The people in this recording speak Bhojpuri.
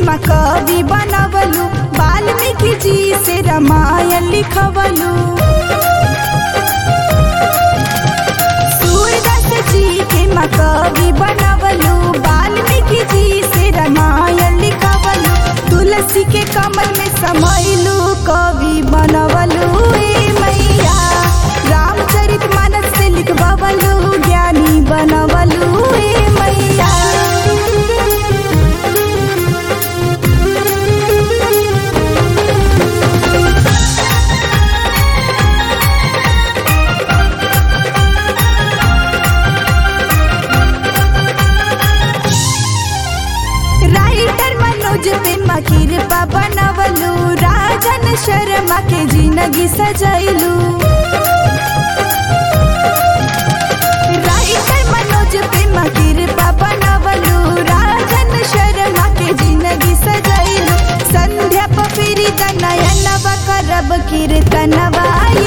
माँ कवि बनवलू वाल्मीकि जी से रामायण लिखवलू सूरदास जी के माँ कवि बनवलू वाल्मीकि जी से रामायण लिखवलू तुलसी के कमल में समैलू कवि बनवलू ए मैया रामचरित मानस से लिखवलू ज्ञानी बनवलू ए मैया राइटर मनोज पे कृपा बनवलू राजन शर्मा के जिंदगी सजैलू राइटर मनोज पे कृपा बनवलू राजन शर्मा के जिंदगी सजैलू संध्या पपिरी नयनवा करब कीर्तनवा